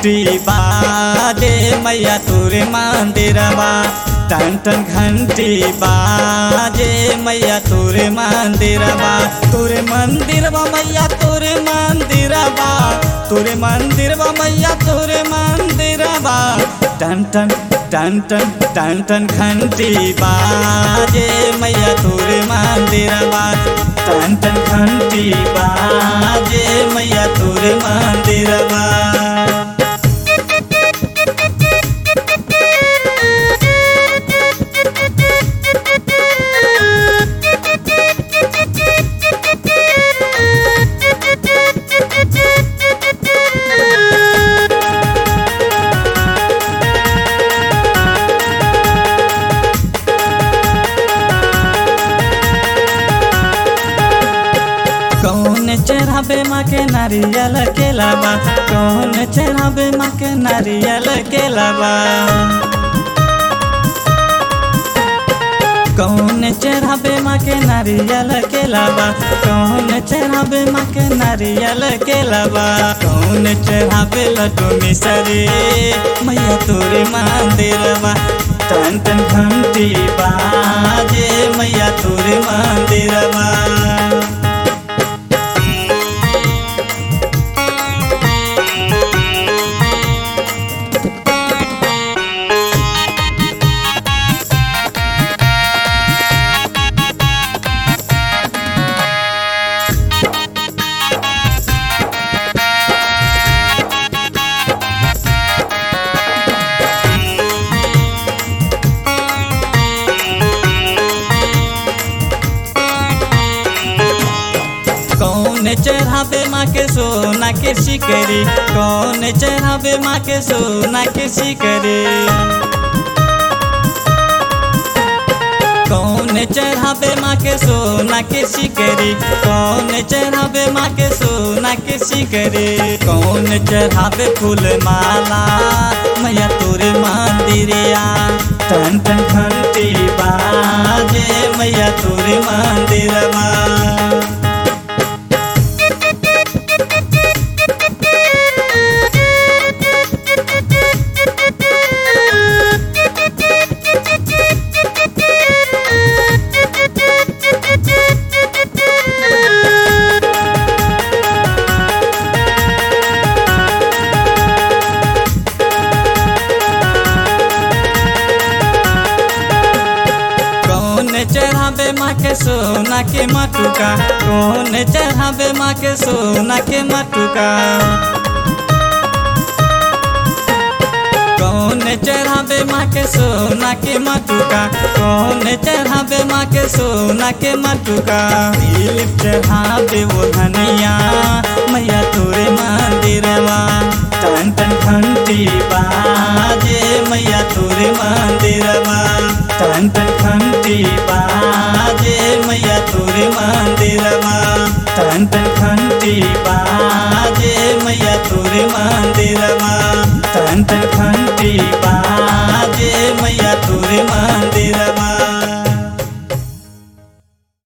घंटी बाजे मैया तोरे मंदिरवा टन टन घंटी बाजे मैया तोरे मंदिरवा तोरे मंदिरवा मैया तोरे मंदिरवा तोरे मंदिरवा मैया तोरे मंदिरवा टन टन टन टन टन टन घंटी बाजे मैया तोरे मंदिरवा टन टन घंटी बाजे मैया तोरे मंदिरवा कौन चढ़ाबे माँ के नारियल के लावा कौन चढ़ाबे माँ के नारियल के लावा कौन चढ़ाबे माँ के नारियल के लावा कौन चढ़ाबे माँ के नारियल के लावा कौन चढ़ाबे लड्डू मिसरी मैया तोरे मंदिरवा टन टन घंटी बाजे मैया तोरे मंदिरवा कौन चढ़ाबे माँ के सोना के शिकरी कौन चढ़ाबे माँ के सोना के शिकरी कौन चढ़ाबे माँ के सोना के शिकरी कौन चढ़ाबे माँ के सोना के शिकरी कौन चढ़ाबे फूल माला मैया तोरे मंदिरिया टन टन घंटी बाजे मैया तोरे मंदिरवा कौन चढ़ाबे माँ के सोना के मटुका कौन चढ़ाबे माँ के सोना के मटुका कौन चढ़ाबे माँ के सोना के मटुका कौन चढ़ाबे माँ के सोना के मटुका दिल चढ़ाबे वो धनिया मैया तोरे मंदिरवा टन टन घंटी बाजे मैया तोरे मंदिरवा टन टन घंटी बाजे मैया तोरे मंदिरवा टन टन घंटी बाजे मैया तोरे मंदिरवा टन टन घंटी बा